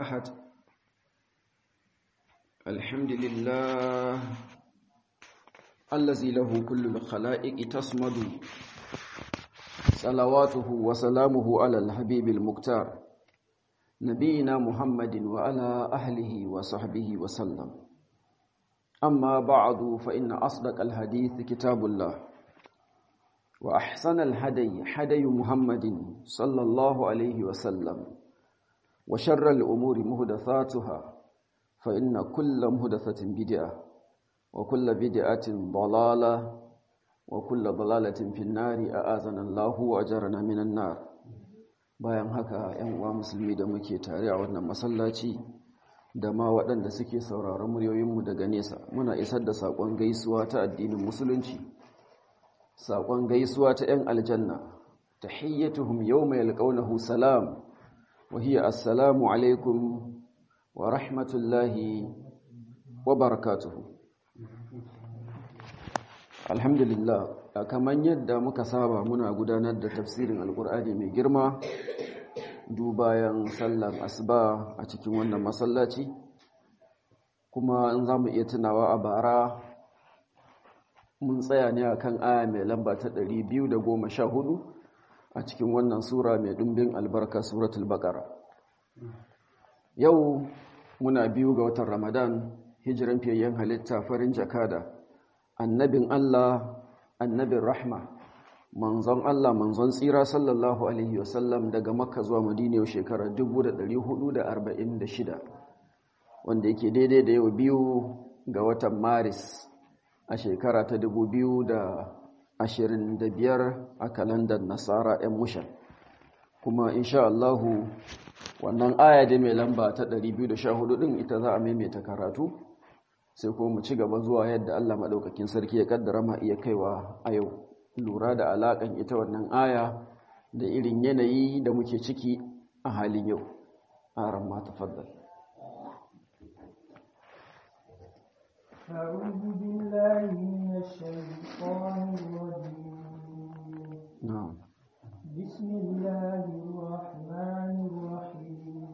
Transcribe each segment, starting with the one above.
أحد الحمد لله الذي له كل الخلائق تصمد صلواته وسلامه على الحبيب المختار نبينا محمد وعلى أهله وصحبه وسلم أما بعد فإن أصدق الحديث كتاب الله وأحسن الهدي هدي محمد صلى الله عليه وسلم وشر الأمور مهدثاتها فإن كل مهدثة بدعة وكل بدعة ضلالة وكل ضلالة في النار أآذنا الله وأجرنا من النار bayan haka ‘yan uwa musulmi da muke tare a wannan masallaci da ma waɗanda suke sauraron muryoyinmu daga nesa muna isar da saƙon gaisuwa ta addinin musulunci saƙon gaisuwa ta ‘yan aljanna ta hiyyatuhum yau mai alƙaunahu salam wahiyya assalamu alaikum wa rahmatullahi wa barakatuhu alhamdulillah kamar yadda muka saba muna gudanar da tafsirin alƙur'ani mai girma dubayan sallar asuba a cikin wannan masallaci kuma in za mu iya tunawa a bara mun tsaya ne a kan aya mai lamba ta 214 a cikin wannan sura mai ɗumbin albarka suratul baƙara yau muna biyu ga watan ramadan hijiran fiyayyen halitta farin jakada annabin allah annabin rahma manzon allah manzon tsira sallallahu alaihi wasallam daga makka zuwa madina yau shekara 1446 wanda yake daidai da yau biyu ga watan maris a shekara ta 2025 a kalandar nasara 'yan mushan kuma insha Allahu wannan aya da mai lamba ta 214 din ita za a maimaita karatu sai kuma mu ci gaba zuwa yadda Allah madaukakin sarki ya kaddara ma iya kaiwa a yau lura da alakan ita wannan aya da irin yanayi da muke ciki a halin yau aran ma tafaddal أعوذ بالله من الشيطان الرجيم نعم بسم الله الرحمن الرحيم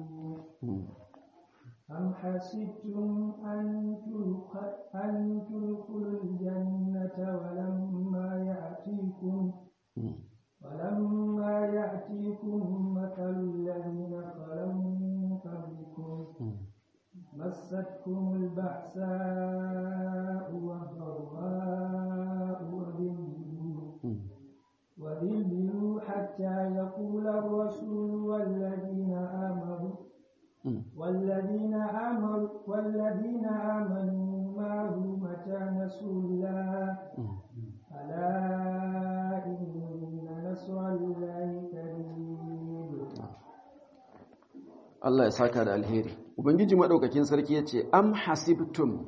أم حسبتم أن تلق- أن تدخلوا الجنة ولما يأتيكم ولما يأتيكم مثل الذين خلوا من قبلكم مستكم البأساء والضراء وذلوا وذلوا حتى يقول الرسول والذين آمنوا والذين آمنوا والذين آمنوا معه متى نسوا الله ألا إن نصر الله قريب Allah ya saka da alheri ubangiji madaukakin sarki yace am hasibtum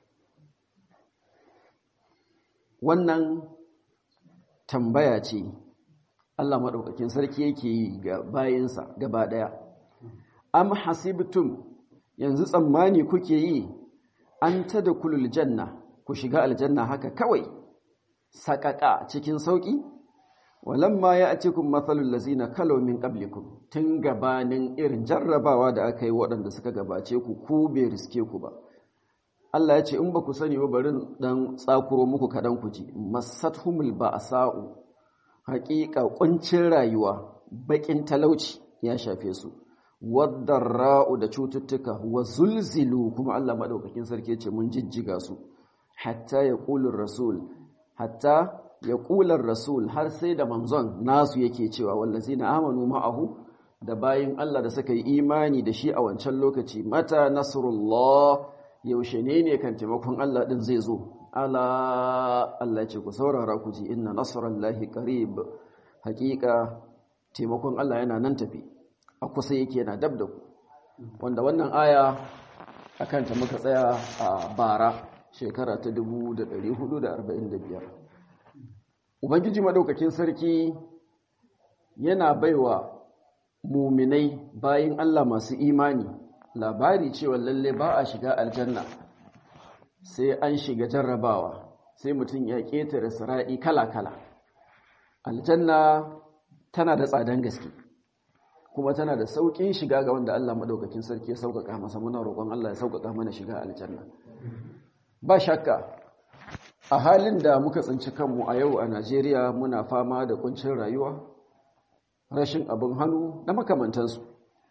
wannan tambaya ce Allah madaukakin sarki yake yi ga bayinsa gaba daya am hasibtum yanzu tsammani kuke yi an tadkhulul janna ku shiga aljanna haka kawai sakaka cikin sauki walamma ya'tikum mathalul ladzina kalaw min qablikum tun gabanin irin jarrabawa da aka yi waɗanda suka gabace ku ku bai riske ku ba Allah ya ce in ba ku sani ba bari dan tsakuro muku kadan ku ji masathumul ba'sa'u haqiqa kuncin rayuwa bakin talauci ya shafe su wadarra'u da cututtuka wa zulzilu kuma Allah madaukakin sarki ce mun jijjiga su hatta yaqulur rasul hatta yaqulur rasul har sai da manzon nasu yake cewa wallazina amanu ma'ahu da bayin Allah da suka yi imani da shi a wancan lokaci mata nasrullah yaushe ne ne kan taimakon Allah din zai zo ala Allah ce ku saurara ku ji inna nasrallahi qarib haqiqa taimakon Allah yana nan tafi a kusa yake yana dab da ku wanda wannan aya akan ta muka tsaya a bara shekara ta 1445 ubangiji madaukakin sarki yana baiwa muminai bayin Allah masu imani labari cewa lalle ba a shiga aljanna sai an shiga jarrabawa sai mutum ya ƙetare sira'i kala-kala aljanna tana da tsadan gaske kuma tana da sauƙin shiga ga wanda Allah maɗaukakin sarki ya sauƙaƙa masa muna roƙon Allah ya sauƙaƙa mana shiga aljanna ba shakka a halin da muka tsinci kanmu a yau a Najeriya muna fama da kuncin rayuwa rashin abin hannu da makamantansu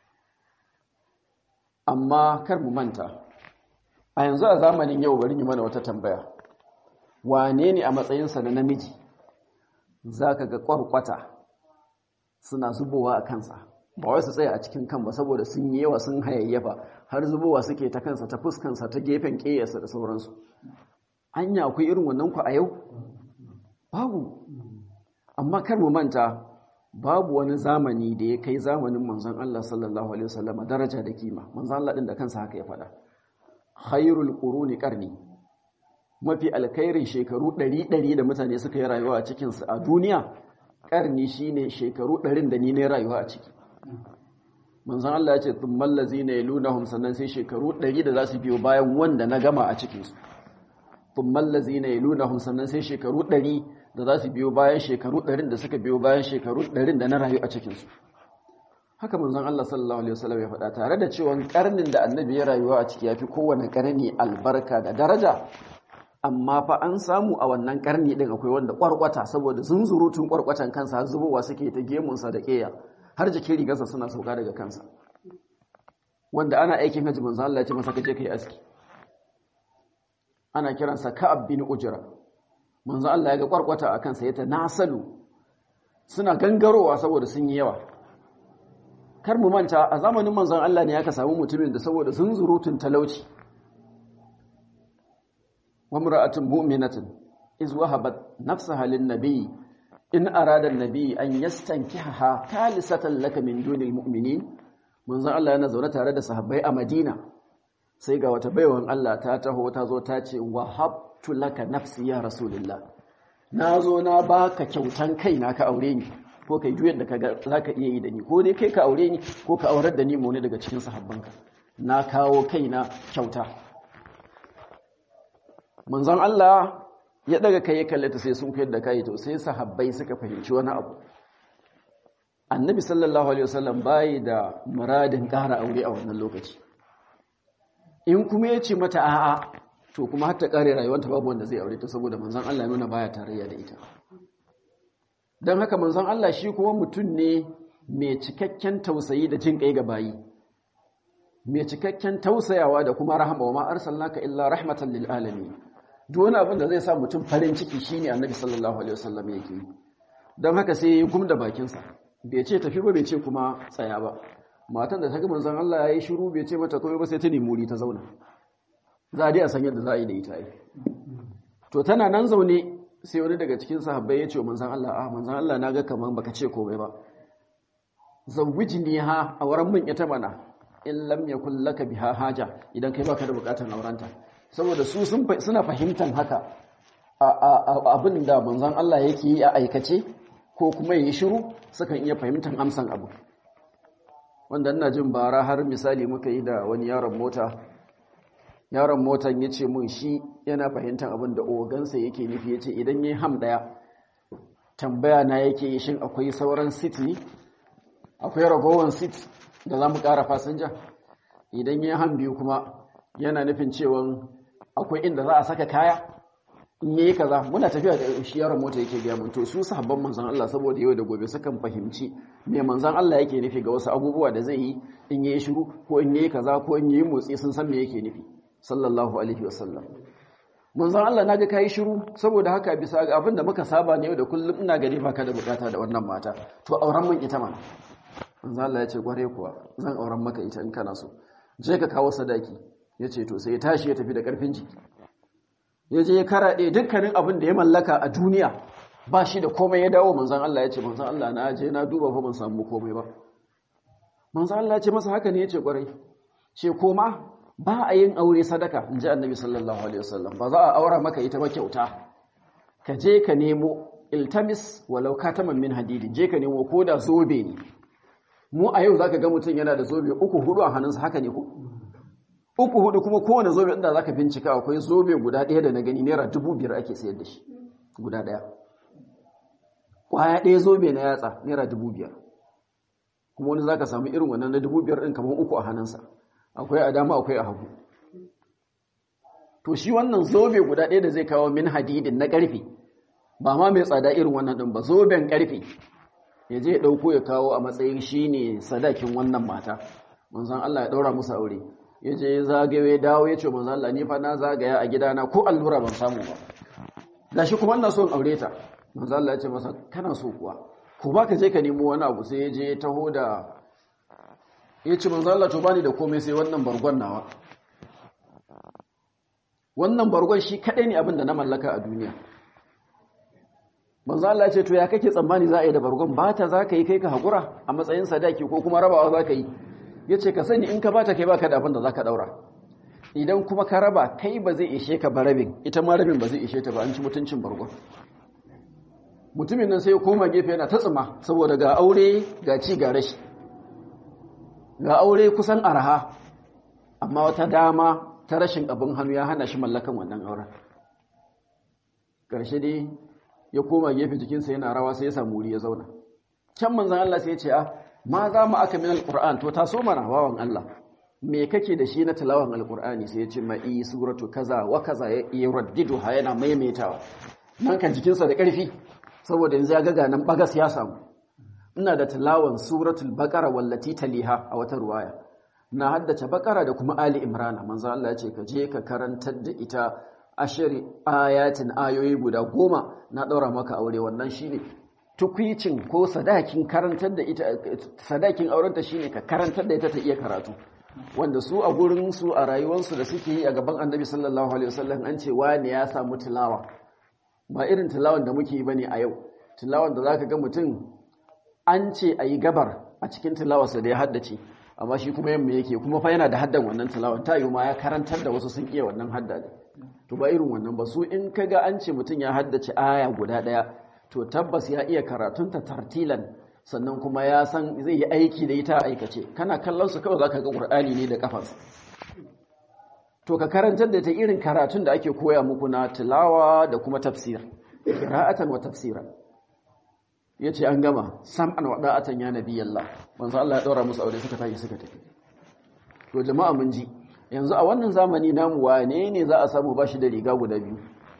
amma kar mu manta a yanzu a zamanin yau bari yi mana wata tambaya wane ne a matsayinsa na namiji za ka ga ƙwarƙwata suna zubowa a kansa ba wai su tsaya a cikin kan ba saboda sun yi yawa sun hayayyafa har zubowa suke ta kansa ta fuskansa ta gefen ƙeyarsa da sauransu anya akwai irin wannan ku a yau babu amma kar mu manta babu wani zamani da ya kai zamanin manzon Allah sallallahu alaihi wasallam daraja da kima manzon Allah din da kansa haka ya faɗa khairul quruni qarni mafi alkhairin shekaru 100 da mutane suka yi rayuwa a cikin su a duniya karni shine shekaru 100 da ni ne rayuwa a ciki manzon Allah ya ce thummal ladzina yalunhum sannan sai shekaru 100 da za su biyo bayan wanda na gama a cikin su thummal ladzina yalunhum sannan sai shekaru 100 da za su biyo bayan shekaru 100 da suka biyo bayan shekaru 100 da na rayu a cikin su haka manzon Allah sallallahu alaihi wasallam ya faɗa tare da cewa karnin da annabi ya rayuwa a ciki yafi kowane karni albarka da daraja amma fa an samu a wannan karni din akwai wanda kwarkwata saboda zunzurutun kwarkwatan kansa har zubowa suke ta gemunsa da keya har jikin rigarsa suna sauka daga kansa wanda ana aikin haji manzo Allah ya ce masa kaje kai aski ana kiransa Ka'ab bin Ujra manzo Allah ya ga kwarkwata a kansa yata nasalu suna gangarowa saboda sun yi yawa kar mu manta a zamanin manzon Allah ne aka samu mutumin da saboda zunzurutun talauci وامرأة مؤمنة إذ وهبت نفسها للنبي إن أراد النبي أن يستنكحها ثالثة لك من دون المؤمنين من زال الله ينزل تارد صحابي أمدينة سيقى وتبيوهم الله تاته وتازو تاتي وهبت لك نفسي يا رسول الله nazo na baka kyautan kaina ka aure ni ko kai juyar da kaga zaka iya yi da ni ko dai kai ka aure ni ko ka aurar da ni mu ne daga cikin sahabbanka na kawo kaina kyauta manzon Allah ya daga kai ya kalle ta sai sun koyar da kai to sai sahabbai suka fahimci wani abu annabi sallallahu alaihi wasallam bai da muradin ƙara aure a wannan lokaci in kuma ya ce mata a'a to kuma har ta ƙare rayuwarta babu wanda zai aure ta saboda manzon Allah ya nuna baya tarayya da ita don haka manzon Allah shi kuma mutum ne mai cikakken tausayi da jin kai ga bayi mai cikakken tausayawa da kuma rahama wa ma arsalnaka illa rahmatan lil alamin duk wani abin da zai sa mutum farin ciki shine annabi sallallahu alaihi wasallam yake yi don haka sai ya gumda bakinsa bai ce tafi ba bai ce kuma tsaya ba matan da ta ga manzon Allah yayi shiru bai ce mata komai ba sai ta nemi wuri ta zauna za a dai a san yadda za a yi da ita ai to tana nan zaune sai wani daga cikin sahabbai ya ce wa manzon Allah ah manzon Allah naga kaman baka ce komai ba zawwijni ha a wurin mun ita mana in lam yakul laka biha haja idan kai baka da bukatar aurenta saboda su suna fahimtar haka abin da manzon Allah yake yi a aikace ko kuma yi shiru sukan iya fahimtar amsan abu wanda ina jin bara har misali muka yi da wani yaron mota yaron motan ya ce mun shi yana fahimtar abin da ogansa yake nufi ya ce idan yi ham daya tambaya na yake yi shin akwai sauran city akwai ragowar city da za mu kara fasinja idan yi ham biyu kuma yana nufin cewa akwai inda za a saka kaya in yi kaza muna tafiya da shi yaron mota yake gaya mun to su sahabban manzon Allah saboda yau da gobe sukan fahimci me manzon Allah yake nufi ga wasu abubuwa da zai yi in yi shiru ko in yi kaza ko in yi motsi sun san me yake nufi sallallahu alaihi wasallam manzon Allah naga kai shiru saboda haka bisa ga abin da muka saba ne yau da kullum ina gani baka da bukata da wannan mata to auren mun ita mana manzon Allah ya ce kware kuwa zan auren maka ita in kana so je ka kawo sadaki ya ce to sai ya tashi ya tafi da ƙarfin jiki ya je ya karaɗe dukkanin abin da ya mallaka a duniya ba shi da komai ya dawo manzan Allah ya ce manzan Allah na je na duba fa ban samu komai ba manzan Allah ya ce masa haka ne ya ce ƙwarai ce koma ba a yin aure sadaka in ji annabi sallallahu alaihi wasallam ba za a aura maka ita ba kyauta ka je ka nemo iltamis walau kataman min hadidi je ka nemo ko da zobe ne mu a yau zaka ga mutum yana da zobe uku hudu a hannunsa haka ne ko uku hudu kuma kowane zobe inda zaka bincika akwai zobe guda ɗaya da na gani naira dubu biyar ake sayar da shi guda ɗaya kwaya ɗaya zobe na yatsa naira dubu biyar kuma wani za ka samu irin wannan na dubu biyar ɗin kamar uku a hannunsa akwai a dama akwai a hagu to shi wannan zobe guda ɗaya da zai kawo min hadidin na ƙarfe ba ma mai tsada irin wannan ɗin ba zoben ƙarfe ya je ya ɗauko ya kawo a matsayin shi ne sadakin wannan mata manzan Allah ya ɗaura musu aure ya je ya zagaye dawo ya ce manzan Allah ni fa na zagaya a gidana ko allura ban samu ba ga shi kuma ina so in aure ta manzan Allah ya ce masa kana so kuwa ko ba ka je ka nemo wani abu sai ya je ya taho da ya ce manzan Allah to bani da komai sai wannan bargon nawa wannan bargon shi kaɗai ne abin da na mallaka a duniya manzo Allah ce to ya kake tsammani za a yi da bargon ba ta za ka yi kai ka haƙura a matsayin sadaki ko kuma rabawa za ka yi ya ce ka sani in ka ba ta kai ba ka da abin da za ka ɗaura idan kuma ka raba kai ba zai ishe ka ba rabin ita ma rabin ba zai ishe ta ba an ci mutuncin bargon mutumin nan sai ya koma gefe yana ta tsima saboda ga aure ga ci ga rashi ga aure kusan araha amma wata dama ta rashin abin hannu ya hana shi mallakan wannan auren ƙarshe dai ya koma gefe jikinsa yana rawa sai ya samu wuri ya zauna can manzan Allah sai ya ce a ma za mu aka min alƙur'an to ta so mana wawan Allah me kake da shi na tilawan alƙur'ani sai ya ce ma i suratu kaza wa kaza ya raddidu ha yana maimaitawa nan kan jikinsa da ƙarfi saboda yanzu ya ga nan bagas ya samu ina da tilawan suratul baqara wallati taliha a wata ruwaya na haddace bakara da kuma ali imrana manzo Allah ya ce ka je ka karantar da ita ashiri ayatin ayoyi guda goma na daura maka aure wannan shine tukwicin ko sadakin karantar da ita sadakin aurenta shine ka karantar da ita ta iya karatu wanda su a gurin su a rayuwarsu da suke yi a gaban annabi sallallahu alaihi wasallam an ce wani ya samu tilawa ba irin tilawan da muke yi bane a yau tilawan da zaka ga mutum an ce ayi gabar a cikin tilawarsa da ya haddace amma shi kuma yamma yake kuma fa yana da haddan wannan tilawan ta ma ya karantar da wasu sun iya wannan hadda ne to ba irin wannan ba su in kaga an ce mutum ya haddace aya guda daya to tabbas ya iya karatunta tartilan sannan kuma ya san zai yi aiki da ita aikace kana kallon su kawai zaka ga qur'ani ne da kafansa to ka karantar da ta irin karatun da ake koya muku na tilawa da kuma tafsir qira'atan wa tafsiran ya ce an gama sam'an wada'atan ya nabi Allah manzo Allah ya daura musu aure suka tashi suka tafi to jama'a mun ji yanzu a wannan zamani namu wane ne za a samu bashi da riga guda biyu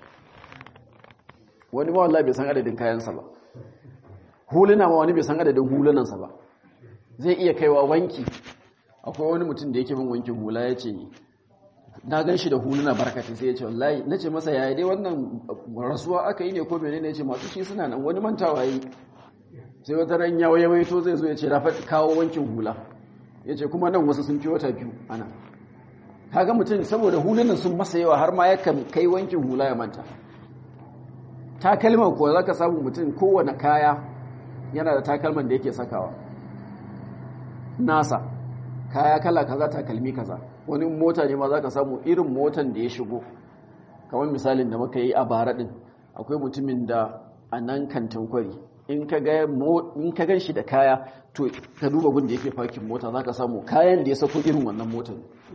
wani ma wallahi bai san adadin kayansa ba huluna ma wani bai san adadin hulunansa ba zai iya kaiwa wanki akwai wani mutum da yake bin wankin hula ya ce na gan shi da huluna barkatai sai ya ce wallahi na ce masa yaya dai wannan rasuwa aka yi ne ko menene ya ce masu shi suna nan wani mantawa yi sai wata ran ya waye waito zai zo ya ce rafa kawo wankin hula ya ce kuma nan wasu sun fi wata biyu ana kaga mutum saboda hulunan sun masa yawa har ma yakan kai wankin hula ya manta takalman kuwa za ka samu mutum kowane kaya yana da takalman da yake sakawa nasa kaya kala kaza takalmi kaza wani mota ne ma za ka samu irin motan da ya shigo kamar misalin da muka yi a bara din akwai mutumin da a nan kantin kwari in ka gan shi da kaya to ka duba gun da yake fakin mota za ka samu kayan da ya sako irin wannan motar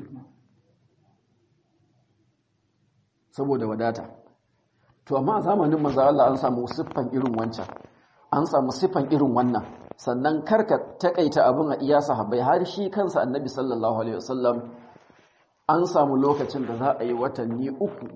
saboda wadata to amma a zamanin manzo Allah an samu siffan irin wancan an samu siffan irin wannan sannan karka takaita abin a iya sahabbai har shi kansa annabi sallallahu alaihi wasallam an samu lokacin da za a yi watanni uku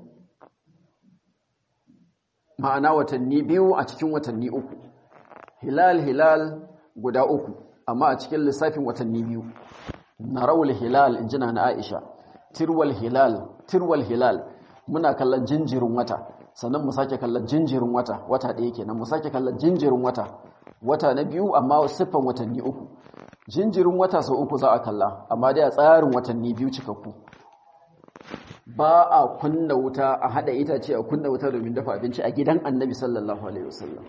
ma'ana watanni biyu a cikin watanni uku hilal hilal guda uku amma a cikin lissafin watanni biyu narawul hilal injina na Aisha tirwal hilal tirwal hilal muna kallon jinjirin wata sannan mu sake kallon jinjirin wata wata ɗaya kenan mu sake kallon jinjirin wata wata na biyu amma siffan watanni uku jinjirin wata sau uku za a kalla amma dai a tsarin watanni biyu cikakku ba a kunna wuta a hada itace a kunna wuta domin dafa abinci a gidan annabi sallallahu alaihi wasallam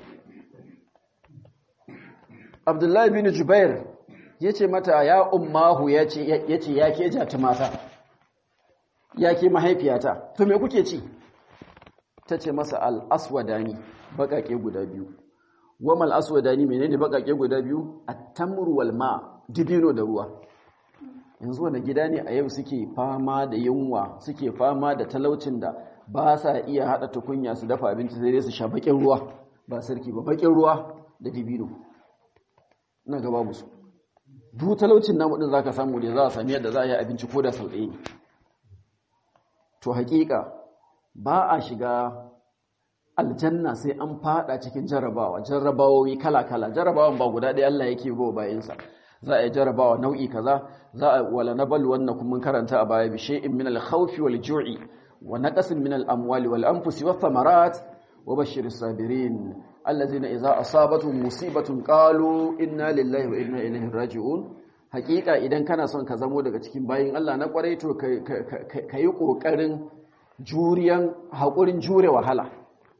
abdullahi bin jubair ya ce mata ya ummahu ya ce ya ke jati mata ya ke mahaifiyata to me kuke ci ta ce masa al'aswadani baƙaƙe guda biyu wamal aswadani menene baƙaƙe guda biyu a tamru wal ma dibino da ruwa yanzu wanda gida ne a yau suke fama da yunwa suke fama da talaucin da ba sa iya haɗa tukunya su dafa abinci sai dai su sha baƙin ruwa ba sarki ba baƙin ruwa da dibino na gaba musu duk talaucin namu din zaka samu da za a sami yadda za a yi abinci ko da sau ɗaya ne to haƙiƙa ba a shiga aljanna sai an fada cikin jarrabawa jarrabawoyi kala-kala jarrabawan ba guda ɗaya Allah yake bawa bayansa za a yi jarrabawa nau'i kaza za a wala nabal wannan kuma karanta a baya bi shay'in min al-khawfi wal ju'i wa naqasin min al-amwali wal anfusi wath thamarat wa bashshiris sabirin allazina idza asabatuhum musibatun qalu inna lillahi wa inna ilaihi raji'un hakika idan kana son ka zamo daga cikin bayin Allah na kwarai to ka yi kokarin juriyan haƙurin jure wahala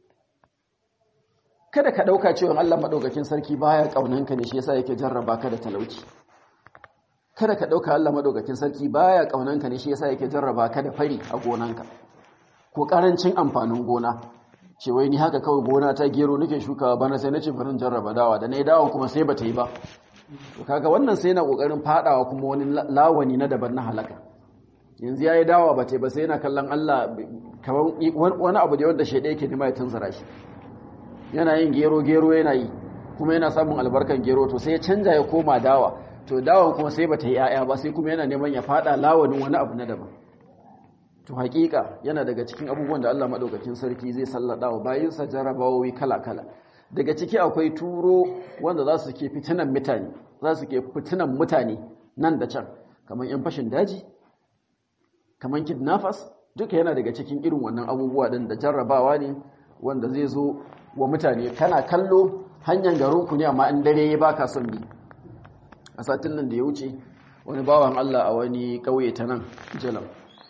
kada ka ɗauka cewa Allah maɗaukakin sarki baya ƙaunanka ne shi yasa yake jarraba ka da talauci kada ka ɗauka Allah maɗaukakin sarki baya ƙaunanka ne shi yasa yake jarraba ka da fari a gonanka ko ƙarancin amfanin gona ce wai ni haka kawai gona ta gero nake shukawa bana sai nace barin jarraba dawa da nayi dawon kuma sai bata yi ba to kaga wannan sai yana kokarin fadawa kuma wani lawani na daban na halaka yanzu yayi dawa bata ba sai yana kallon Allah kaman wani abu da wanda shede yake nima ya tunzura shi yana yin gero gero yana yi kuma yana samun albarkan gero to sai ya canja ya koma dawa to dawan kuma sai bata yi yaya ba sai kuma yana neman ya fada lawanin wani abu na daban to hakika yana daga cikin abubuwan da Allah madaukakin sarki zai sallada wa bayinsa jarabawoyi kala-kala daga ciki akwai turo wanda za su ke fitinan mutane za su ke fitinan mutane nan da can kamar yan fashin daji kamar kidnappers duka yana daga cikin irin wannan abubuwa din da jarrabawa ne wanda zai zo wa mutane kana kallo hanyar garinku ne amma in dare ya baka son bi a satin nan da ya wuce wani bawan Allah a wani kauye ta nan jalam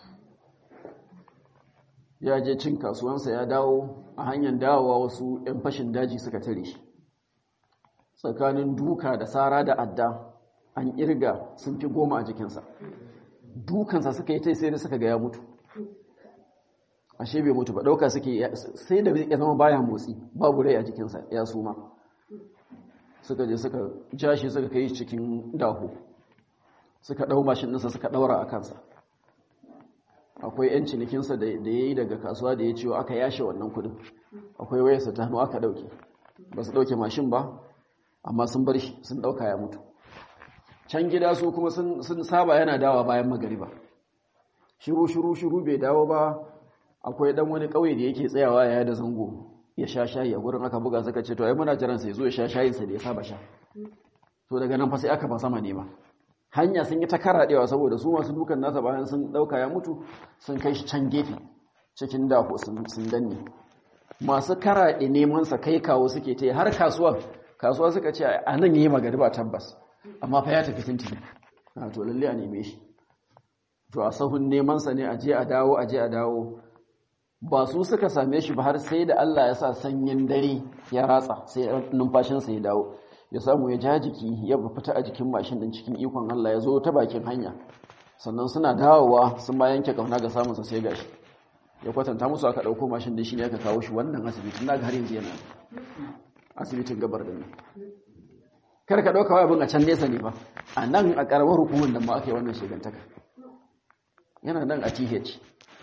ya je cin kasuwansa ya dawo a hanyar dawowa wasu 'yan fashin daji suka tare shi tsakanin duka da tsara da adda an irga sun fi goma a jikinsa dukansa suka yi ta sai da suka ga ya mutu ashe bai mutu ba ɗauka suke sai da ya zama baya motsi babu rai a jikinsa ya suma suka je suka jashi suka kai cikin daho suka ɗau mashin ɗinsa suka ɗaura a kansa akwai 'yan cinikinsa da ya yi daga kasuwa da ya ciwo aka yashe wannan kudin akwai wayarsa ta hannu aka ɗauke ba su ɗauke mashin ba amma sun bar shi sun ɗauka ya mutu can gida su kuma sun saba yana dawa bayan magariba shiru shiru shiru bai dawo ba akwai ɗan wani ƙauye da yake tsayawa ya da zango ya sha shayi a gurin aka buga suka ce to ai muna jiran sai zo ya sha shayinsa da ya saba sha to daga nan fa sai aka ba sama ne ba hanya sun yi ta karaɗewa saboda su masu dukan nasa bayan sun ɗauka ya mutu sun kai shi can gefe cikin daho sun danne masu karaɗe nemansa kai kawo suke ta har kasuwa kasuwa suka ce a nan yi magariba tabbas amma fa ya tafi tintini a to lalle a neme shi to a sahun nemansa ne a je a dawo a je a dawo ba su suka same shi ba har sai da Allah ya sa sanyin dare ya ratsa sai numfashinsa ya dawo ya samu ya ja jiki ya fita a jikin mashin din cikin ikon Allah ya zo ta bakin hanya sannan suna dawowa sun ba yanke kauna ga samun sa sai gashi ya kwatanta musu aka dauko mashin din shine aka kawo shi wannan asibitin naga har yanzu yana asibitin gabar da kar ka dauka abin a can nesa ne ba a nan a karamar hukumar da ma aka yi wannan shegantaka yana nan a TH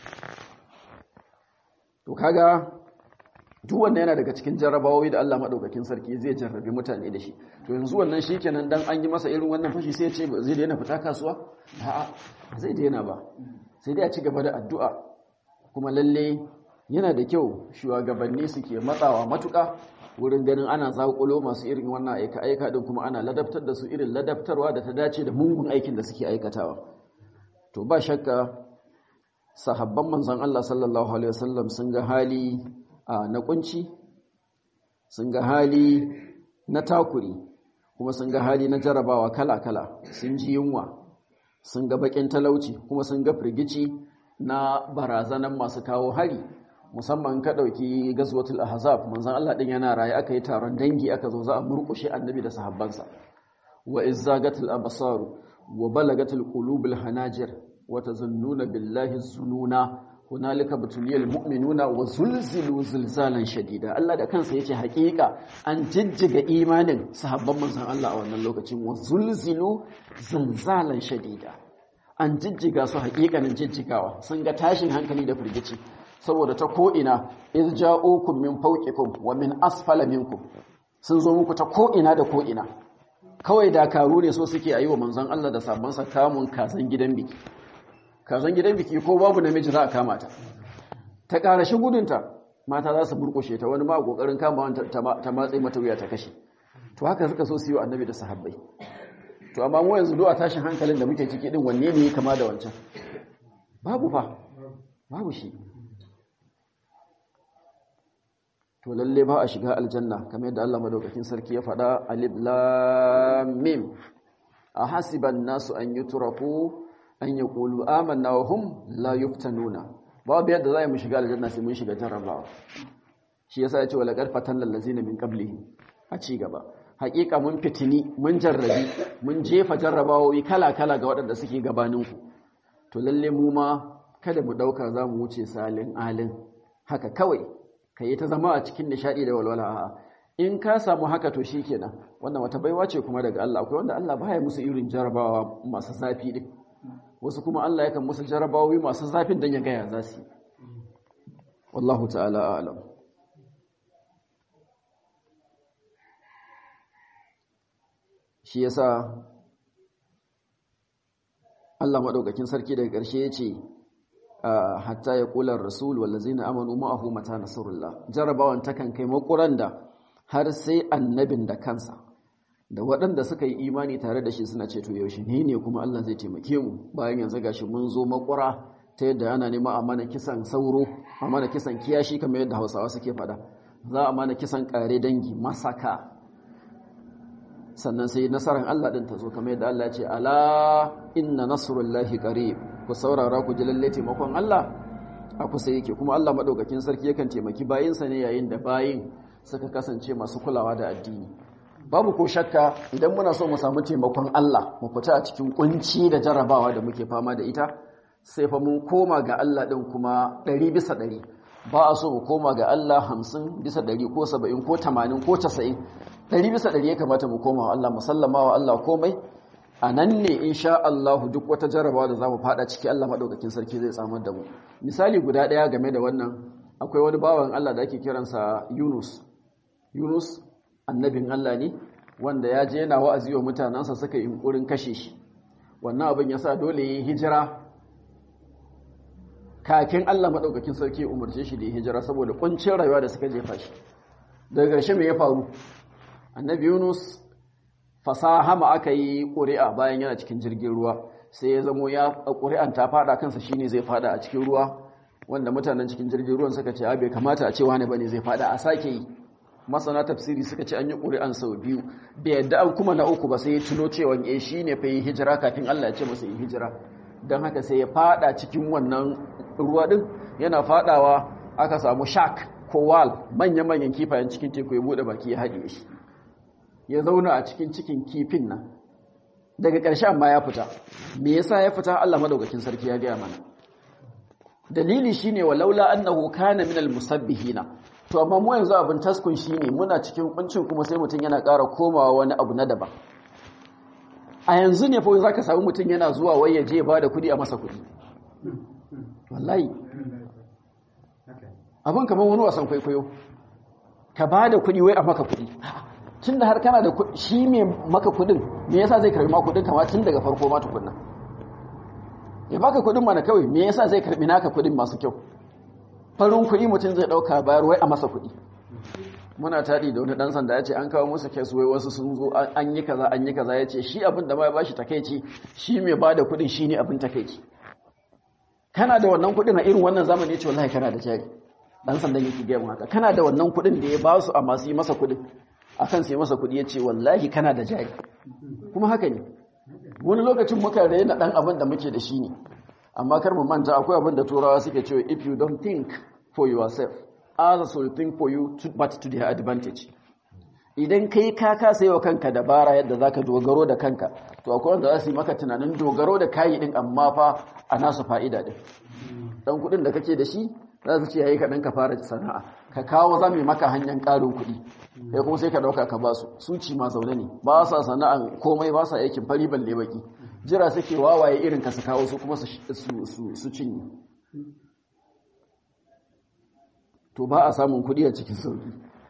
to kaga duk wannan yana daga cikin jarrabawoyi da Allah madaukakin sarki zai jarrabe mutane da shi to yanzu wannan shikenan dan an yi masa irin wannan fashi sai ya ce zai daina fita kasuwa a'a zai daina ba sai dai a ci gaba da addu'a kuma lalle yana da kyau shugabanni suke matsawa matuka wurin ganin ana zakulo masu irin wannan aika aika din kuma ana ladabtar da su irin ladabtarwa da ta dace da mungun aikin da suke aikatawa to ba shakka sahabban manzon Allah sallallahu alaihi wasallam sun ga hali na kunci sun ga hali na takuri kuma sun ga hali na jarabawa kala-kala sun ji yunwa sun ga bakin talauci kuma sun ga firgici na barazanan masu kawo hari musamman ka ɗauki gazwatul ahzab manzon Allah din yana raye aka yi taron dangi aka zo za a murƙushe annabi da sahabbansa wa izzagatul absar wa balagatul qulubul hanajir wa tazunnuna billahi zununa hunalika batuliyal mu'minuna wa zulzilu zilzalan shadida Allah da kansa yace hakika an jijjiga imanin sahabban manzon Allah a wannan lokacin wa zulzilu zilzalan shadida an jijjiga su hakikanin jijjigawa sun ga tashin hankali da firgici saboda ta ko ina iz ja'ukum min fawqikum wa min asfala minkum sun zo muku ta ko ina da ko ina kawai dakaru ne so suke a yi wa manzon Allah da sabansa kamun kasan gidan biki kasan gidan biki ko babu namiji za a kama ta ta ƙarashi gudunta mata za su burkushe ta wani ma ƙoƙarin kama ta matsayi mata wuya ta kashe to haka suka so su yi wa annabi da sahabbai to amma mu yanzu a tashin hankalin da muke ciki din wanne ne kama da wancan babu fa babu shi to lalle ba a shiga aljanna kamar yadda Allah madaukakin sarki ya faɗa alif lam mim a hasiban nasu an yutraku an yaqulu amanna wa hum la yuftanuna babu yadda za mu shiga aljanna sai mun shiga jarrabawa shi yasa ya ce wala qarfatan lallazina min qablihim a ci gaba hakika mun fitini mun jarrabi mun jefa jarrabawoyi kala-kala ga waɗanda suke gabaninku to lalle mu ma kada mu ɗauka za mu wuce salin alin haka kawai ka yi ta zama a cikin nishaɗi da walwala a in ka samu haka to shi kenan wannan wata baiwa ce kuma daga Allah akwai wanda Allah baya musu irin jarrabawa masu zafi din wasu kuma Allah yakan musu jarrabawoyi masu zafin don ya gaya za su yi wallahu ta'ala a'lam shi yasa Allah madaukakin sarki daga ƙarshe yace hatta ya kula rasul wallazina amanu ma'ahu mata nasrullah jarabawan takan kai makuran da har sai annabin da kansa da waɗanda suka yi imani tare da shi suna ce to yaushe ne ne kuma Allah zai taimake mu bayan yanzu gashi mun zo makura ta yadda ana nema a mana kisan sauro a mana kisan kiyashi kamar yadda Hausawa suke faɗa za a mana kisan kare dangi masaka sannan sai nasarar Allah din ta zo kamar yadda Allah ya ce ala inna nasrullahi qarib ku saurara ku ji lalle taimakon Allah a kusa yake kuma Allah madaukakin sarki yakan taimaki bayinsa ne yayin da bayin suka kasance masu kulawa da addini babu ko shakka idan muna so mu samu taimakon Allah mu fita a cikin kunci da jarabawa da muke fama da ita sai fa mun koma ga Allah din kuma 100 bisa 100 ba a so mu koma ga Allah 50 bisa 100 ko 70 ko 80 ko 90 ɗari bisa ɗari ya kamata mu koma wa Allah musallama wa Allah komai a nan ne insha Allah duk wata jarabawa da za mu fada ciki Allah maɗaukakin sarki zai tsamar da mu misali guda ɗaya game da wannan akwai wani bawan Allah da ake kiransa Yunus Yunus annabin Allah ne wanda ya je yana wa'azi wa mutanensa suka yi yunkurin kashe shi wannan abin ya sa dole ya yi hijira kakin Allah maɗaukakin sarki ya umarce shi da ya hijira saboda ƙuncin rayuwa da suka jefa shi daga ƙarshe me ya faru annabi yunus fasahama aka yi ƙuri'a bayan yana cikin jirgin ruwa sai ya zamo ya ƙuri'an ta fada kansa shine zai fada a cikin ruwa wanda mutanen cikin jirgin ruwan suka ce a bai kamata a ce wani bane zai fada a sake yi masana tafsiri suka ce an yi ƙuri'an sau biyu bai yadda an kuma na uku ba sai ya tuno cewa eh shine fa yi hijira kafin Allah ya ce masa yi hijira don haka sai ya fada cikin wannan ruwa din yana fadawa aka samu shark ko wal manya-manyan kifayen cikin teku ya bude baki ya haɗe shi ya zauna a cikin cikin kifin nan daga ƙarshe amma ya fita me yasa ya fita Allah madaukakin sarki ya gaya mana dalili shine walaula annahu kana minal musabbihina to amma mu yanzu abin taskun shine muna cikin kuncin kuma sai mutum yana ƙara komawa wani abu na daban a yanzu ne fa zaka samu mutum yana zuwa wai ya je ba da kuɗi a masa kuɗi wallahi abin kamar wani wasan kwaikwayo ka ba da kuɗi wai a maka kuɗi tun da har kana da shi mai maka kuɗin me yasa zai karbi ma kuɗin kama tun daga farko ma tukunna ya baka kuɗin mana kawai me yasa zai karbi naka kuɗin masu kyau farin kuɗi mutum zai ɗauka bayar wai a masa kuɗi muna taɗi da wani ɗan sanda ya ce an kawo musu kes wai wasu sun zo an yi kaza an yi kaza ya ce shi abin da ma ya bashi takaici shi mai ba da kuɗin shi ne abin takaici kana da wannan kuɗin a irin wannan zamani ya ce wallahi kana da jari ɗan sandan yake gaya mu haka kana da wannan kuɗin da ya ba su a masu yi masa kuɗin a kan sai masa kuɗi ya ce wallahi kana da jari kuma haka ne wani lokacin muka raina ɗan abin da muke da shi ne amma kar mu manta akwai abin da turawa suke cewa if you don't think for yourself others will think for you to, but to their advantage idan kai ka kasa yi wa kanka dabara yadda za ka dogaro da kanka to akwai wanda za su yi maka tunanin dogaro da kayi din amma fa a nasu fa'ida din dan kuɗin da kake da shi za su ce yayi kaɗan ka fara sana'a ka kawo za mu maka hanyar ƙarin kuɗi kai kuma sai ka ɗauka ka ba su su ci ma zaune ne ba sa sana'an komai ba sa aikin fari balle baki jira suke wawaye irin ka su kawo su kuma su cinye to ba a samun kuɗi a cikin sauki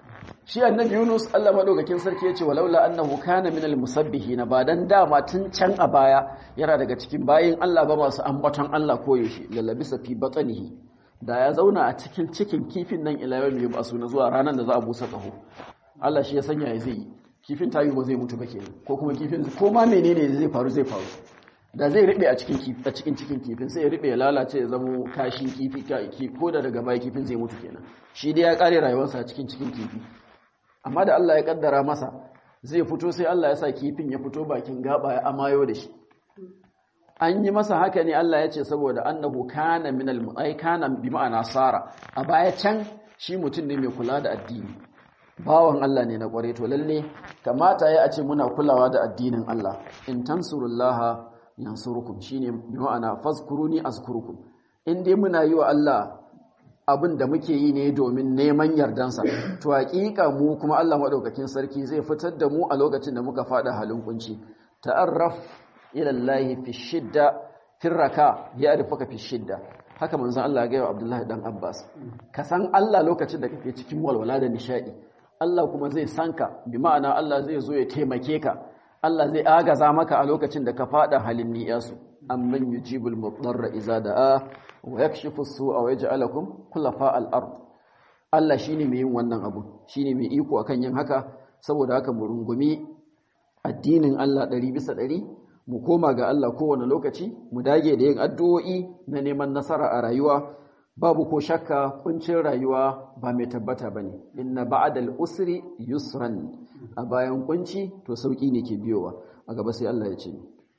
shi annabi Yunus Allah madaukakin sarki yace walaula annahu kana minal musabbihin ba dan dama tun can a baya yana daga cikin bayin Allah ba masu ambaton Allah koyaushe lalabisa fi batnihi da ya zauna a cikin cikin kifin nan ila yau mai basu na zuwa ranar da za a busa kaho Allah shi ya sanya ya zai kifin tayi ba zai mutu ba kenan ko kuma kifin ko ma menene zai faru zai faru da zai riɓe a cikin a cikin cikin kifin sai ya riɓe ya lalace ya zamo kashin kifi ko da daga baya kifin zai mutu kenan shi dai ya kare rayuwarsa a cikin cikin kifi amma da Allah ya kaddara masa zai fito sai Allah ya sa kifin ya fito bakin gaba ya amayo da shi an yi masa haka ne Allah ya ce saboda annahu kana minal ai kana bi ma'ana sara a baya can shi mutum ne mai kula da addini bawan Allah ne na kware to lalle kamata ya a ce muna kulawa da addinin Allah in tansurullaha yansurukum shine bi ma'ana fazkuruni azkurukum in dai muna yi wa Allah abin da muke yi ne domin neman yardansa to hakika mu kuma Allah madaukakin sarki zai fitar da mu a lokacin da muka fada halin kunci ta'arraf ila Allah fi shidda fi raka ya arifaka fi shidda haka manzon Allah ya ga Abdullahi dan Abbas ka san Allah lokacin da kake cikin walwala da nishadi Allah kuma zai sanka bi ma'ana Allah zai zo ya taimake ka Allah zai agaza maka a lokacin da ka fada halin niyasu amman yujibul mudarra iza da'a wa yakshifu as-su'a wa yaj'alukum khulafa al-ard Allah shine mai yin wannan abu shine mai iko akan yin haka saboda haka mu rungumi addinin Allah 100 bisa 100 mu koma ga Allah kowane lokaci mu dage da yin addu'o'i na neman nasara a rayuwa babu ko shakka kuncin rayuwa ba mai tabbata bane inna ba'dal usri yusran a bayan kunci to sauki ne ke biyowa a gaba sai Allah ya ce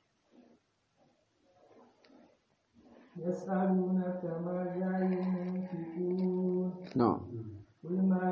يسألونك ماذا ينفقون na'am قل ما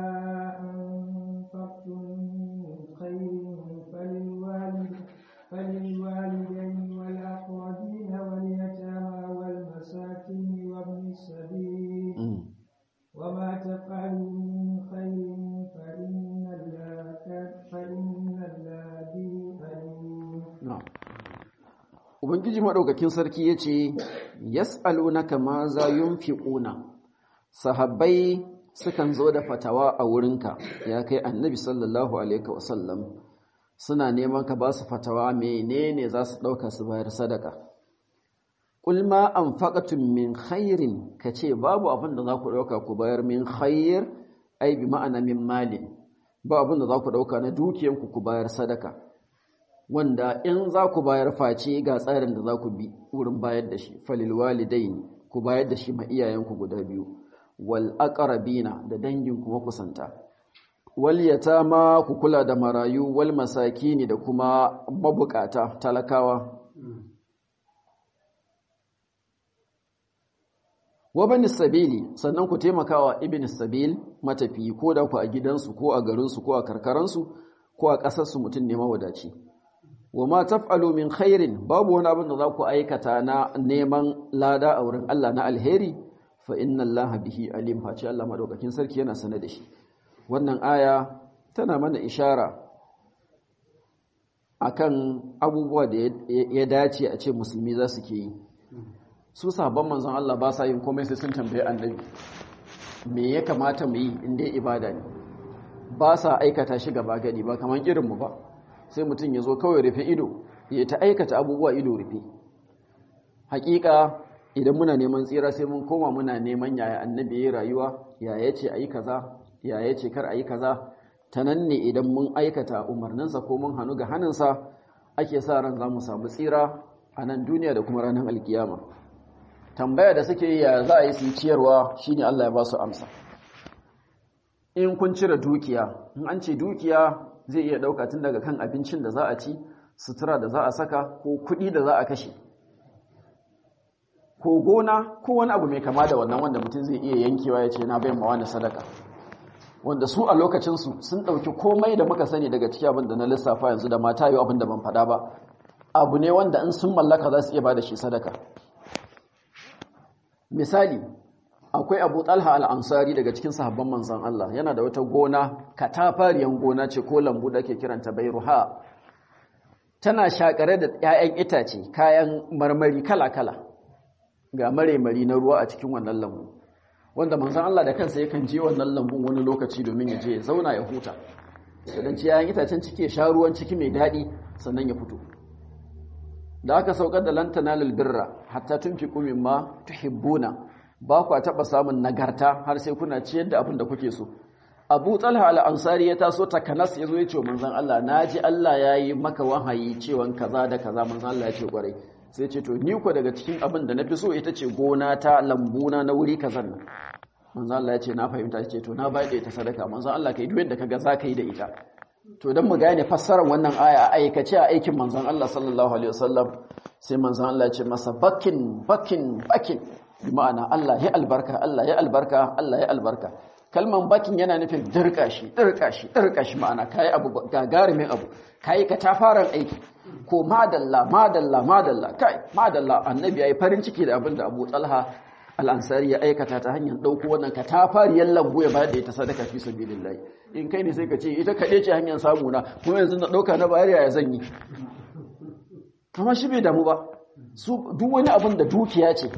أنفقتم من خير فللوالد فللوالدين والأقربين واليتامى والمساكين وابن السبيل Mm. وما تفعلوا من خير فإن الله كان- فإن الله به عليم Na'am. Ubangiji maɗaukakin sarki ya ce, Yas'alunaka ma za yunfiquna sahabbai sukan zo da fatawa a wurinka, ya kai annabi sallallahu Alaihi wasallam, suna neman ka ba su fatawa menene za su ɗauka su bayar sadaka. Ƙulma an faƙatun min khairin ka ce babu abin da za ku ɗauka ku bayar min khair, ai bi ma'ana min malin, ba abin da za ku ɗauka na dukiyanku ku bayar sadaka. wanda in za ku bayar face ga tsarin da za ku bi wurin bayar da shi falil walidain ku bayar da shi ma iyayenku guda biyu wal aqrabina da dangin kuma kusanta wal yatama ku kula da marayu wal masakini da kuma mabukata talakawa wa bani sabili sannan ku taimakawa ibn sabil matafi ko da ku a gidansu ko a garinsu ko a karkaransu ko a ƙasarsu mutum ne mawadaci wa ma taf'alu min khairin babu wani abin da za ku aikata na neman lada a wurin Allah na alheri fa inna Allah bihi alim face Allah madaukakin sarki yana sane da shi wannan aya tana mana ishara akan abubuwa da ya dace a ce musulmi za su ke yi su sabon manzon Allah ba sa yin komai sai sun tambaye annabi me ya kamata mu yi inda ibada ne ba sa aikata shi gaba gadi ba kamar irinmu ba sai mutum ya zo kawai rufe ido ya ta aikata abubuwa ido rufe hakika idan muna neman tsira sai mun koma muna neman yaya annabi ya rayuwa yaya ce ayi kaza yaya ce kar ayi kaza ta nan ne idan mun aikata umarninsa ko mun hannu ga hannunsa ake sa ran za mu samu tsira a nan duniya da kuma ranar alkiyama tambaya da suke yi ya za a yi su ciyarwa shine Allah ya ba su amsa in kun cire dukiya in an ce dukiya zai iya ɗauka tun daga kan abincin da za a ci sutura da za a saka ko kuɗi da za a kashe ko gona ko wani abu mai kama da wannan wanda mutum zai iya yankewa ya ce na bayan mawa na sadaka wanda su a lokacinsu sun ɗauki komai da muka sani daga ciki abin da na lissafa yanzu da mata yi abin da ban faɗa ba abu ne wanda in sun mallaka za su iya ba da shi sadaka misali akwai abu talha al'ansari daga cikin sahabban manzan Allah yana da wata gona katafariyan gona ce ko lambu da ke kiranta bairuha tana shakare da ‘ya'yan itace kayan marmari kala-kala ga mare-mari na ruwa a cikin wannan lambu wanda manzon Allah da kansa yakan je wannan lambun wani lokaci domin ya je ya zauna ya huta idan ci yayin itacen ciki ya sha ruwan ciki mai daɗi sannan ya fito da aka saukar da lantana birra hatta tunfiqu mimma tuhibbuna ba kwa taɓa samun nagarta har sai kuna ciyar da abin da kuke so abu talha al'ansari ya taso takanas ya zo ya ce manzan Allah na ji Allah ya yi maka wahayi cewan kaza da kaza manzan Allah ya ce kwarai sai ce to ni ku daga cikin abin da na fi so ita ce gona ta lambuna na wuri kazan nan manzan Allah ya ce na fahimta ya ce to na bayar da ita sadaka manzan Allah ka yi duk yadda kaga za ka yi da ita to don mu gane fassarar wannan aya a aikace a aikin manzan Allah sallallahu alaihi wasallam sai manzan Allah ya ce masa bakin bakin bakin bi ma'ana Allah ya albarka Allah ya albarka Allah ya albarka kalman bakin yana nufin dirka shi dirka shi dirka shi ma'ana kai abu gagarumin abu kai ka tafaran aiki ko madalla madalla madalla kai madalla annabi yayi farin ciki da abin da Abu Talha al-Ansari ya aikata ta hanyar dauko wannan ka tafariyar lambu ya bayar da ita sadaka fi sabilillah in kai ne sai ka ce ita kade ce hanyar samu na kuma yanzu na dauka na bayar ya zan yi kamar shi bai damu ba su duk wani abin da dukiya ce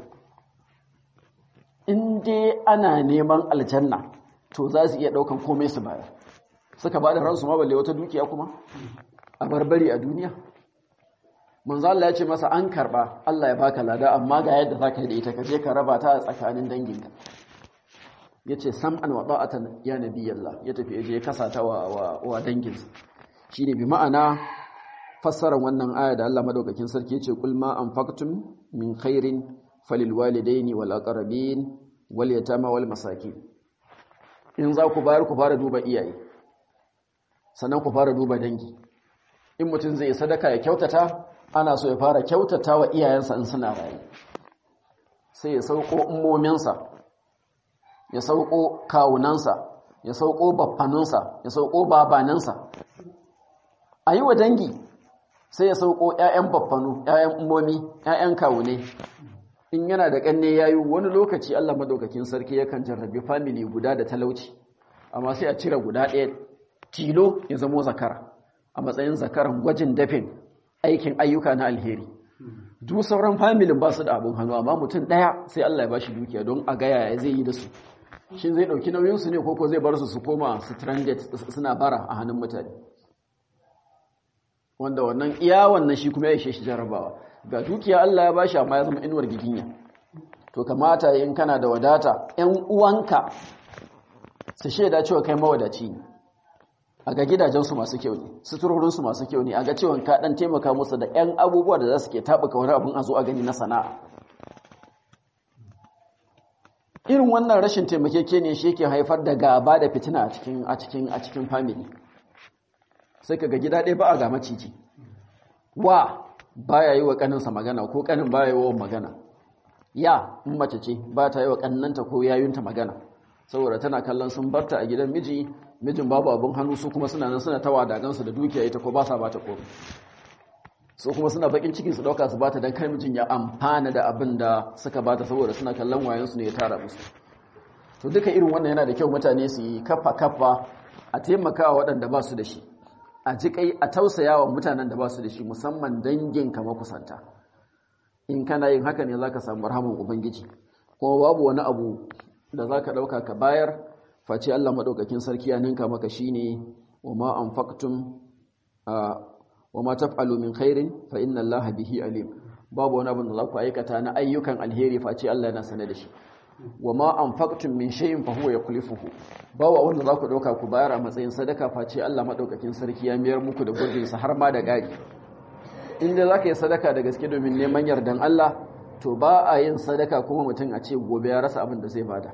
in dai ana neman aljanna to za su iya daukan komai su bayar suka ba da ransu ma balle wata dukiya kuma a barbari a duniya manzo Allah ya ce masa an karba Allah ya baka lada amma ga yadda zaka yi da ita kaje ka raba ta a tsakanin danginka yace sam'an wa da'atan ya nabiyallah ya tafi je ya kasa ta wa wa danginsa shine bi ma'ana fassarar wannan aya da Allah madaukakin sarki yace kul ma anfaqtum min khairin falil walidaini wal aqrabin wal yatama wal masakin in za ku bayar ku fara duba iyaye sannan ku fara duba dangi in mutum zai sadaka ya kyautata ana so ya fara kyautata wa iyayensa in suna rayu sai ya sauko ummominsa ya sauko kawunansa ya sauko baffaninsa ya sauko babaninsa a yi wa dangi sai ya sauko 'ya'yan baffanu 'ya'yan ummomi 'ya'yan kawune in yana da ƙanne yayi wani lokaci Allah madaukakin sarki yakan jarrabi family guda da talauci amma sai a cire guda ɗaya tilo ya zamo zakara a matsayin zakaran gwajin dafin aikin ayyuka na alheri duk sauran familin ba su da abin hannu amma mutum ɗaya sai Allah ya bashi dukiya don a gaya ya zai yi da su shin zai ɗauki nauyinsu ne koko zai bar su su koma stranded suna bara a hannun mutane wanda wannan iya wannan shi kuma ya ishe shi jarabawa ga dukiya Allah ya bashi amma ya zama inuwar giginya to kamata in kana da wadata ƴan uwanka su shaida cewa kai mawadaci ne a ga gidajensu masu kyau ne suturorinsu masu kyau ne a ga cewa ka dan taimaka musu da ƴan abubuwa da za su ke taɓuka wani abin a zo a gani na sana'a irin wannan rashin taimakeke ne shi yake haifar da gaba da fitina a cikin a cikin a cikin family sai ka ga gida ɗaya ba a ga maciji wa baya yi wa kaninsa magana ko kanin baya yi wa magana ya in mace ce ba ta yi wa kannanta ko yayunta magana saboda tana kallon sun barta a gidan miji mijin babu abin hannu su kuma suna nan suna tawa dagansu da dukiya ita ko ba sa bata ko su kuma suna bakin cikin su dauka su bata dan kai mijin ya amfana da abin da suka bata saboda suna kallon wayan su ne ya tara musu to duka irin wannan yana da kyau mutane su yi kafa kafa a taimakawa waɗanda ba su da shi a jikai a tausaya wa mutanen da ba su da shi musamman dangin kama kusanta in kana yin haka ne za ka samu rahaman ubangiji kuma babu wani abu da za ka ɗauka ka bayar face allah maɗaukakin sarki ya ninka maka shi ne wa ma an faktun wa ma taf'alu min khairin fa inna allaha bihi alim babu wani abu da za ku aikata na ayyukan alheri face allah yana sane da shi wa ma anfaqtum min shay'in fa huwa yukhlifuhu bawa wanda za ku dauka ku bayar a matsayin sadaka face Allah madaukakin sarki ya miyar muku da gurbin sa har ma da gari inda zaka yi sadaka da gaske domin neman yardan Allah to ba a yin sadaka kuma mutum a ce gobe ya rasa abin da zai bada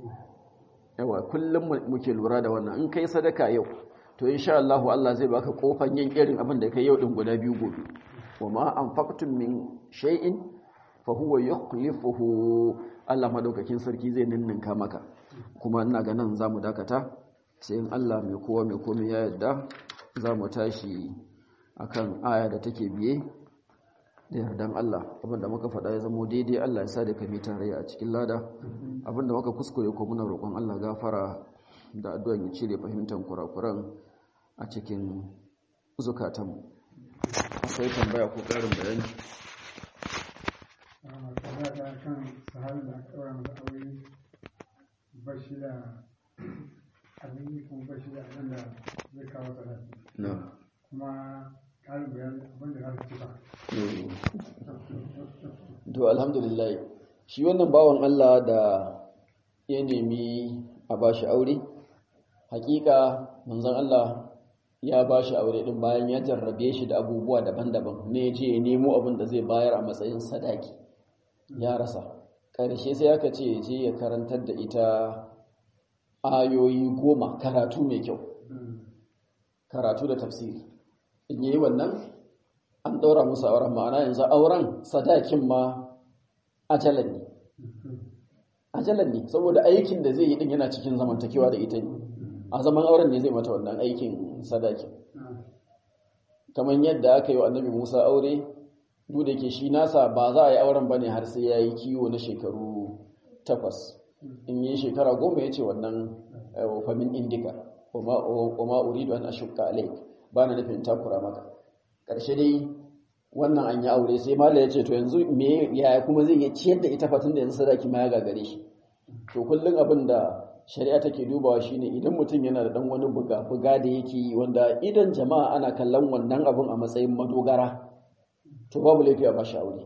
yawa kullum muke lura da wannan in kai sadaka yau to insha Allah Allah zai baka kofan yin irin abin da kai yau din guda biyu gobe wa ma anfaqtum min shay'in fa huwa yukhlifuhu Allah madaukakin sarki zai ninninka maka kuma ina ga nan zamu dakata sai in Allah mai kowa mai komai ya yarda zamu tashi akan aya da take biye da yardan Allah abinda muka faɗa ya zamo daidai Allah ya sa da kami tarayya a cikin lada abinda muka kuskure ko muna roƙon Allah gafara da addu'an ya cire fahimtar kurakuran a cikin zukatanmu akwai tambaya ko ƙarin bayani kan sahabin da aka ɗaura masa aure bashi da abin yi kuma bashi da abin da zai kawo sadaki na kuma ƙarin bayan abin da za su cika to alhamdulillah shi wannan bawan Allah da ya nemi a bashi aure hakika manzon Allah ya bashi aure din bayan ya jarrabe shi da abubuwa daban-daban ne je ya nemo abin da zai bayar a matsayin sadaki ya rasa ƙarshe sai aka ce je ya karantar da ita ayoyi goma karatu mai kyau karatu da tafsiri in yi wannan an ɗaura musu auren ma'ana yanzu auren sadakin ma ajalan ne ajalan ne saboda aikin da zai yi din yana cikin zamantakewa da ita ne a zaman auren ne zai mata wannan aikin sadakin kamar yadda aka yi wa annabi musa aure duk da ke shi nasa ba za a yi auren ba ne har sai ya yi kiwo na shekaru takwas in yi shekara goma ya ce wannan famin indika kuma uridu an ashukka alaik ba na nufin takura maka ƙarshe dai wannan an yi aure sai mala ya ce to yanzu me yaya kuma zai iya ciyar da ita fatin da yanzu sadaki ma ya gagare shi to kullum abin da shari'a take dubawa shine idan mutum yana da dan wani buga buga da yake yi wanda idan jama'a ana kallon wannan abin a matsayin madogara to babu laifi a bashi aure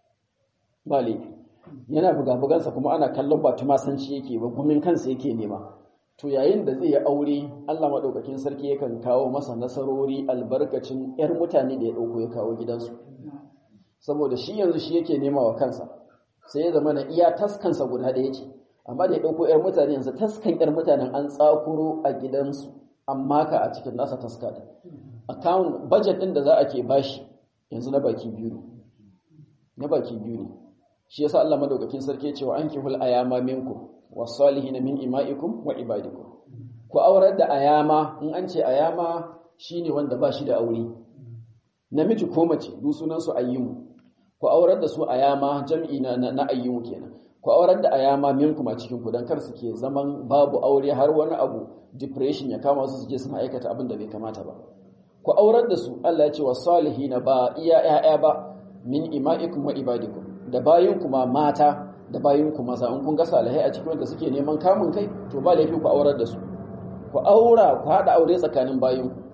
ba laifi yana buga bugansa kuma ana kallon ba tumasanci yake ba gumin kansa yake nema to yayin da zai yi aure Allah maɗaukakin sarki yakan kawo masa nasarori albarkacin 'yar mutane da ya ɗauko ya kawo gidansu saboda shi yanzu shi yake nema wa kansa sai ya zama na iya taskansa guda ɗaya ce amma da ya ɗauko 'yar mutane yanzu taskan 'yar mutanen an tsakuro a gidansu amma ka a cikin nasa taska da account budget ɗin da za a ke bashi yanzu na baki biyu ne na baki biyu ne shi yasa Allah madaukakin sarki ya ce wa ankihul ayama minkum wasalihin min ima'ikum wa ibadikum ku aurar da ayama in an ce ayama shine wanda ba shi da aure namiji ko mace duk sunan su ayyimu ku aurar da su ayama jam'i na na ayyimu kenan ku aurar da ayama minkum a cikin ku dan kar su ke zaman babu aure har wani abu depression ya kama su su je suna aikata abin da bai kamata ba ku aurar da su Allah ya ce wasalihin ba iya ya'ya ba min ima'ikum wa ibadikum da bayin kuma mata da bayin ku maza in kun ga salihai a cikin wanda suke neman kamun kai to ba laifi ku aurar da su ku aura ku hada aure tsakanin bayin ku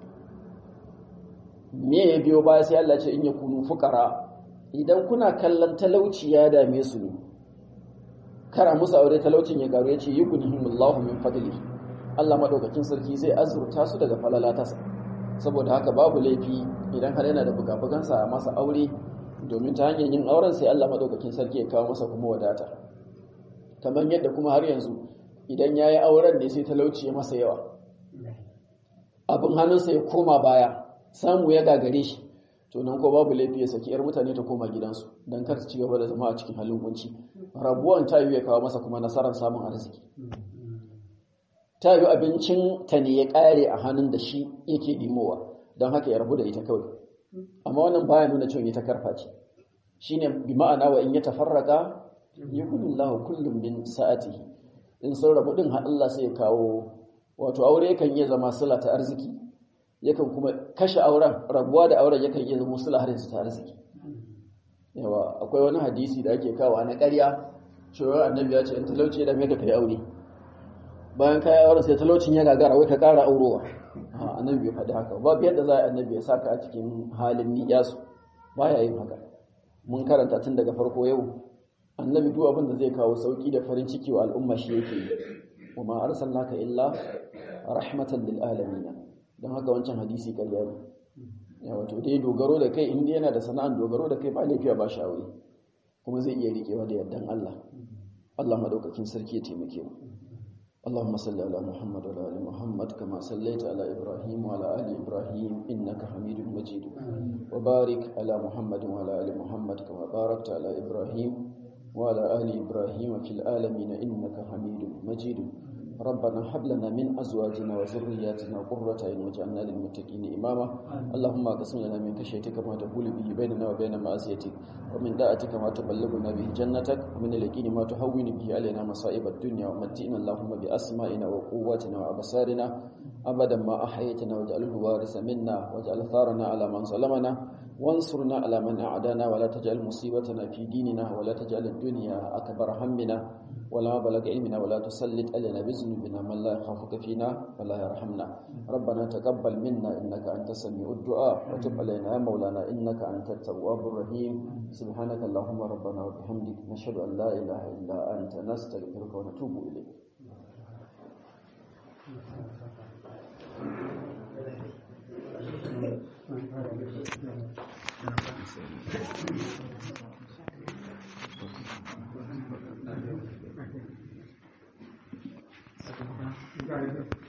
me ya biyo baya sai Allah ce in ya kunu fuqara idan kuna kallon talauci ya dame su ne kara musu aure talaucin ya garu yace yukunihimullahu min fadli Allah madaukakin sarki zai azurta su daga falalatasa saboda haka babu laifi idan har yana da bugabugansa a masa aure domin ta hanyar yin auren sai Allah madaukakin sarki ya kawo masa kuma wadata kamar yadda kuma har yanzu idan ya yi auren ne sai talauci ya masa yawa abin hannunsa ya koma baya samu ya gagare shi to nan ko babu laifi ya saki yar mutane ta koma gidansu don kar su ci gaba da zama a cikin halin kunci rabuwan ta yi ya kawo masa kuma nasarar samun arziki ta yi abincin ta ne ya kare a hannun da shi yake dimowa don haka ya rabu da ita kawai amma wannan baya nuna cewa ita karfa ce shine bi ma'ana wa in ya tafarraka yukunillahu kullum bin sa'atihi in sun rabu din har Allah sai ya kawo wato aure yakan iya zama sila ta arziki yakan kuma kashe auren rabuwa da auren yakan iya zama sila har ta arziki yawa akwai wani hadisi da ake kawo na ƙarya cewa annabi ya ce in talauci da mai da kai aure bayan kai auren sai talaucin ya gagara wai ka ƙara aurowa annabi bai faɗi haka babu yadda za a annabi ya saka a cikin halin niyasu baya yin haka mun karanta tun daga farko yau annabi duk abin da zai kawo sauki da farin ciki wa al'umma shi yake yi wa ma arsalnaka illa rahmatan lil alamin dan haka wancan hadisi ƙarya ne ya wato dai dogaro da kai inda yana da sana'an dogaro da kai ba lafiya ba shi aure kuma zai iya riƙewa da yardan Allah Allah madaukakin sarki ya taimake mu اللهم صل على محمد وعلى ال محمد كما صليت على ابراهيم وعلى ال ابراهيم انك حميد مجيد وبارك على محمد وعلى ال محمد كما باركت على ابراهيم وعلى ال ابراهيم في العالمين انك حميد مجيد ربنا هب لنا من ازواجنا وذرياتنا قرة اعين واجعلنا للمتقين اماما اللهم اقسم لنا من خشيتك ما تحول به بيننا وبين معصيتك ومن طاعتك ما تبلغنا به جنتك ومن اليقين ما تهون به علينا مصائب الدنيا ومتئنا اللهم باسمائنا وقواتنا وابصارنا ابدا ما احييتنا واجعله الوارث منا واجعل ثارنا على من ظلمنا وانصرنا على من أعدانا ولا تجعل مصيبتنا في ديننا ولا تجعل الدنيا أكبر همنا ولا بلغ علمنا ولا تسلط علينا بذنوبنا من لا يخافك فينا ولا يرحمنا ربنا تقبل منا إنك أنت السميع الدعاء وتب علينا يا مولانا إنك أنت التواب الرحيم سبحانك اللهم ربنا وبحمدك نشهد أن لا إله إلا أنت نستغفرك ونتوب إليك Thank you.